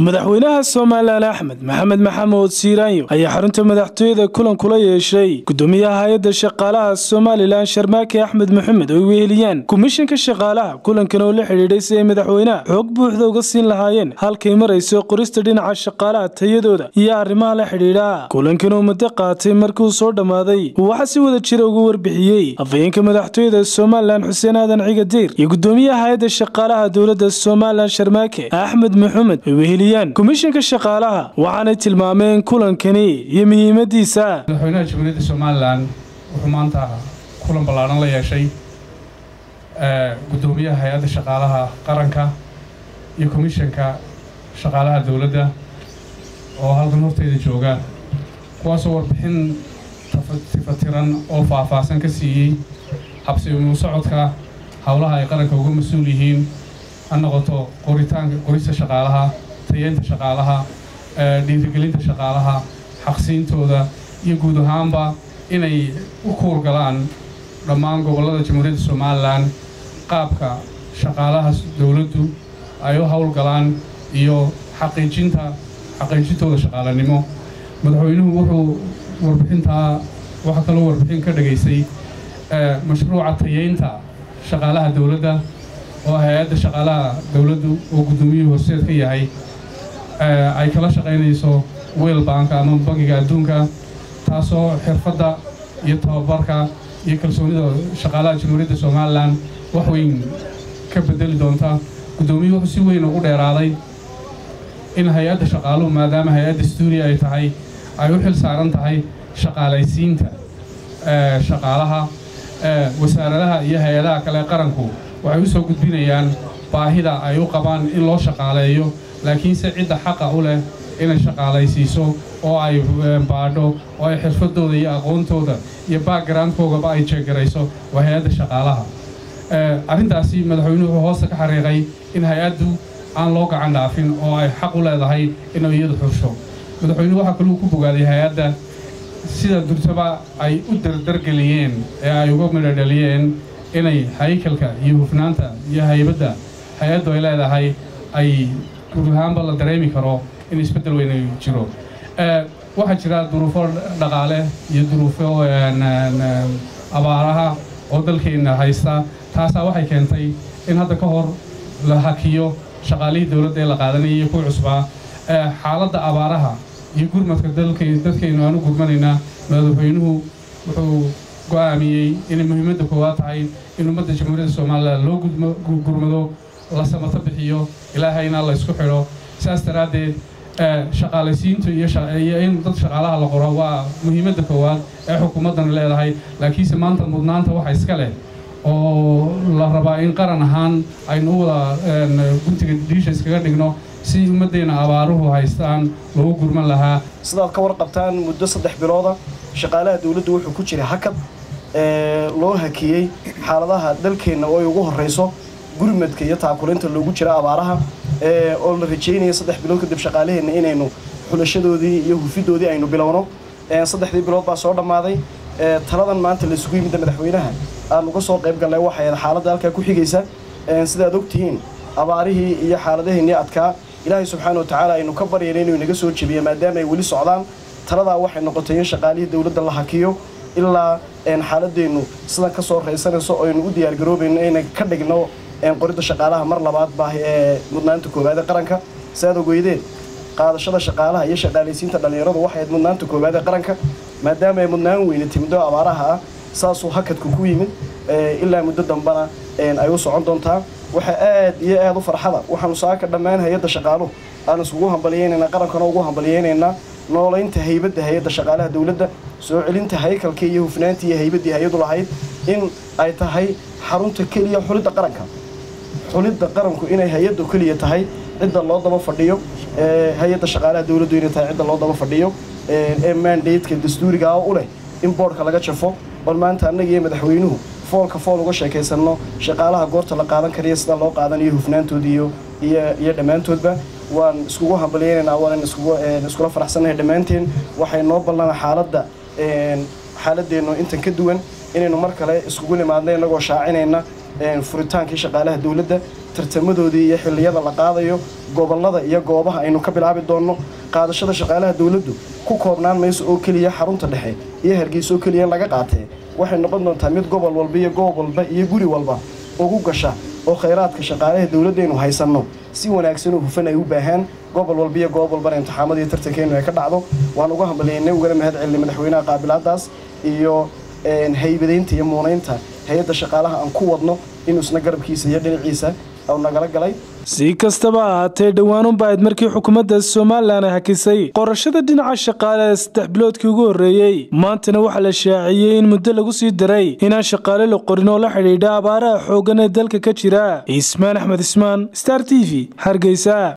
madaxweynaha somalilan axmed maxamed maxamuud siiraanyo ayaa xarunta madaxtooyada kulan kula yeeshay gudoomiyaha hay-adda shaqaalaha somalilan sharmaake axmed maxamed oo ay weheliyaan komishanka shaqaalaha kulankan oo la xidhiidhay si ay madaxweynaha xoog buuxda uga siin lahaayeen halkay marayso qorista dhinaca shaqaalaha tayadooda iyo arrimaha la xidhiidha kulankan oo muddo qaatay markii uu soo dhammaaday waxaa si wada jira uga warbixiyey afhayeenka madaxtooyada somalilan xuseen aadan cigadeer iyo gudoomiyaha hay-adda shaqaalaha dowladda somalilan sharmaake axmed maxamed ay weheliyaan komishanka shaqaalaha waxaanay tilmaameen kulankani iyo muhiimadiisa madaxweynaha jamhuuriyadda somalilan wuxuu maanta kulan ballaadhan la yeeshay gudoomiyaha hay-adda shaqaalaha qaranka iyo komishanka shaqaalaha dowladda oo halkan horteyda jooga kuwaasoo warbixin tifatiran oo faahfaahsan ka siiyey habsimu socodka howlaha ay qaranka uga mas-uul yihiin ha noqoto qoritaanka qorista shaqaalaha tayeynta shaqaalaha dhiirigelinta shaqaalaha xaqsiintooda iyo guud ahaanba inay u kuurgalaan dhammaan gobollada jamhuuriyadda somalilan qaabka shaqaalaha dowladdu ay u howlgalaan iyo xaqiijinta xaqiijintooda shaqaalanimo madaxweynuhu wuxuu warbixintaa waxaa kaloo warbixin ka dhagaysay mashruuca tayeynta shaqaalaha dowladda oo hay-adda shaqaalaha dowladdu oo guddoomiyuhu horseed ka yahay ay kala shaqaynayso weel baanka ama bangiga adduunka taasoo xirfadda iyo tababarka iyo kalsoonida shaqaalaha jamhuuriyadda somalilan wax weyn ka bedeli doonta guddoomiyuhu wuxuu si weyn ugu dheeraaday in hay-adda shaqaaluhu maadaama hay-adda stuudiya ay tahay ay u xil saaran tahay shaqaalaysiinta shaqaalaha wasaaradaha iyo hay-adaha kale qaranku waxay u soo gudbinayaan baahida ay u qabaan in loo shaqaaleeyo laakiinse cidda xaqa u leh inay shaqaalaysiiso oo ay baadho oo ay xirfadooda iyo aqoontooda iyo backgroundkoogaba ay jeegarayso waa hay-adda shaqaalaha arrintaasi madaxweynuhu wuxuu hoosta ka xariiqay in hay-addu aan loo gacan dhaafin oo ay xaq u leedahay inay iyadu xursho madaxweynuhu waxaa kaluu ku bogaaday hay-adda sida durtaba ay u dardargeliyeen ee ay uga midhodhaliyeen inay haykalka iyo hufnaanta iyo haybadda hay-addu ay leedahay ay guud ahaanba la dareemi karo in isbeddel weyn jiro waxaa jira duruufo dhaqaale iyo duruufo abaaraha oo dalkeenna haysta taasaa waxay keentay in hadda ka hor la hakiyo shaqaalihii dowladda ee la qaadanaya iyo kuwa cusbaa xaaladda abaaraha iyo gurmadka dadkaynu aanu gurmanaynaa madaxweynuhu wuxuu go'aamiyey inay muhiimadda koowaad tahay in ummadda jamhuuriyadda somalilan loo gurmado la samato bixiyo ilaahayna la ysku xidho saas daraaddeed shaqaalaysiintu iyo in dad shaqaalaha la qoro waa muhiimadda koowaad ee xukuumaddana leedahay laakiinse maanta mudnaanta waxa iska leh oo la rabaa in qaran ahaan aynu u wada guntiga dhiisha iskaga dhigno si ummaddeenna abaaruhu haystaan loogu gurman lahaa sidaad ka warqabtaan muddo saddex bilooda shaqaalaha dowladdu wuxuu ku jiray hakad loo hakiyey xaaladaha dalkeenna oo ay ugu horrayso gurmadka iyo taakulinta loogu jira abaaraha oo la rajeynaya saddex bilood kadib shaqaalaheenna inaynu xulashadoodii iyo hufidoodii aynu bilowno saddexdii bilood baa soo dhammaaday taladan maanta laisugu yimidda madaxweynaha aan uga soo qayb gallay waxay xaaladda halkaa ku xigaysa sidaad ogtihiin abaarihii iyo xaaladaheennii adkaa ilaahay subxaana wa tacaala aynu ka baryayna inuu inaga soo jebiya maadaama ay weli socdaan taladaa waxay noqotay in shaqaalihii dowladda la hakiyo ilaa xaaladeennu sidan ka soo raysanayso oo aynu u diyaargaroobayno inay ka dhigno qoridda shaqaalaha mar labaad baahi ee mudnaanta koowaade qaranka siaad ogeydeen qaadashada shaqaalaha iyo shaqaalaysiinta dhallinyaradu waxay ayd mudnaanta koowaade qaranka maadaama ay mudnaan weyne timido abaaraha ah saasuu hakadku ku yimid ilaa muddo dambana ay u socon doontaa waxaa aad iyo aad u farxada waxaanu saaka dhammaan hay-adda shaqaaluhu aan iskugu hambaliyeynaynaa qarankana ugu hambaliyeynaynaa noolaynta haybadda hay-adda shaqaalaha dowladda soo celinta haykalkii iyo hufnaantii iyo haybaddii hay-adu lahayd in ay tahay xarunta keliya xulidda qaranka xulidda qaranku inay hay-addu keliya tahay cidda loo daba fadhiyo hay-adda shaqaalaha dowladdu inay tahay cidda loo daba fadhiyo ee mandateska dastuurigaa u leh in boodhka laga jafo bal maanta annaga iyo madaxweynuhu foolka fool uga sheekaysanno shaqaalaha goorta la qaadan kariya sida loo qaadanayo hufnaantooda iyo iyo dhammaantoodba waan iskugu hambalyeynaynaa waanan iskula faraxsannahay dhammaanteen waxay noo ballana xaaladda xaaladeennu intan ka duwan inaynu mar kale iskugu nimaadna innagoo shaacinayna furitaankii shaqaalaha dowladda tartamadoodii iyo xilliyada la qaadayo gobollada iyo goobaha aynu ka bilaabi doonno qaadashada shaqaalaha dowladdu ku koobnaan mayso oo keliya xarunta dhexe iyo hargeysa oo keliya in laga qaatee waxay noqon doontaa mid gobol walba iyo goob walba iyo guri walba ugu gasha oo khayraadka shaqaalaha dowladdaynu haysanno si wanaagsan oo hufan ay u baahaan gobol walba iyo goob walbana imtixaamadii tartankeennu ay ka dhacdo waan uga hambalyaynay ugana mahad celinay madaxweynaha qaabilaadaas iyo haybadaynta iyo muunaynta hay-adda shaqaalaha aan ku wadno inuu isna garabkiisa iyo dhinaciisa nagala galay si kastaba ahaatee dhowaanunba ayd markii xukuumadda somalilan ay hakisay qorashada dhinaca shaqaale saddex biloodkii ugu horreeyey maantana waxaa la shaaciyey in muddo lagu sii daray inaan shaqaale la qorin oo la xidhiidha abaaraha xooggan ee dalka ka jira ismaan axmed ismaan star t v hargeysa